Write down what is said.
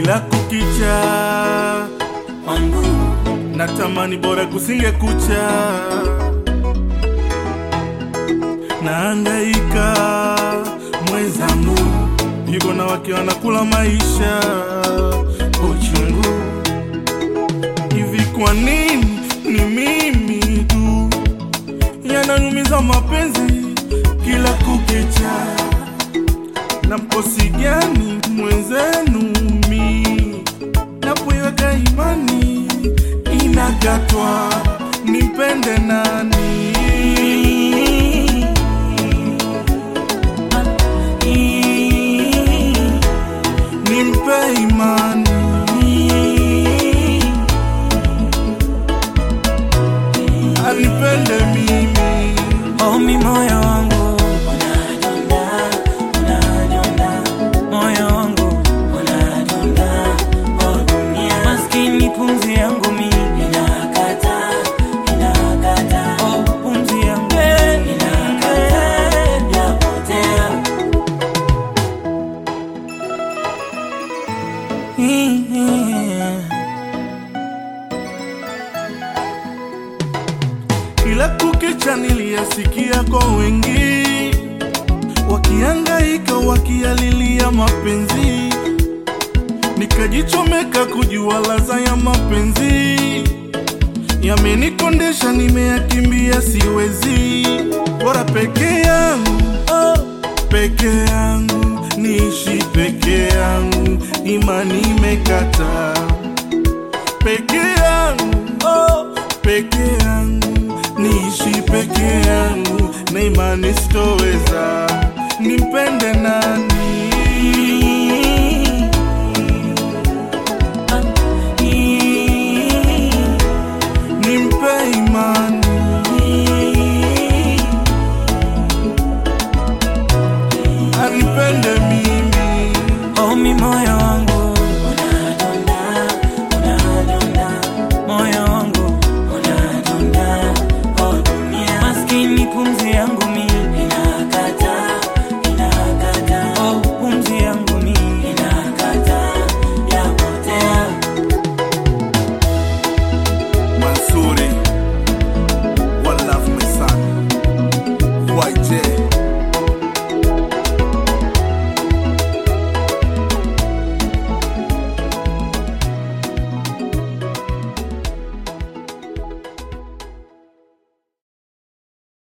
kila kukicha wangu natamani bora kusinge kucha naangaika mwenzangu yuko na wake wanakula maisha uchungu hivi kwa nini ni mimi tu yananyumiza mapenzi kila kukicha na mkosi gani mwenzenu mi napoiweka imani inakatwa nimpende nani nimpe imani anipende mimi omi moyo wangu unadunda unadunda moyo wangu unadunda oh dunia maskini pumzi yangu mi inakata inakata oh pumzi yangu inakata yapotea kila kukicha niliyasikia kwa wengi wakiangaika wakialilia mapenzi nikajichomeka kujua laza ya mapenzi yamenikondesha nimeyakimbia siwezi bora peke yangu oh, peke yangu niishi peke yangu imani imekata peke yangu oh, peke yangu niishi peke yangu na imani sitoweza nimpende nani nimpe imani anipende mimi omi moyo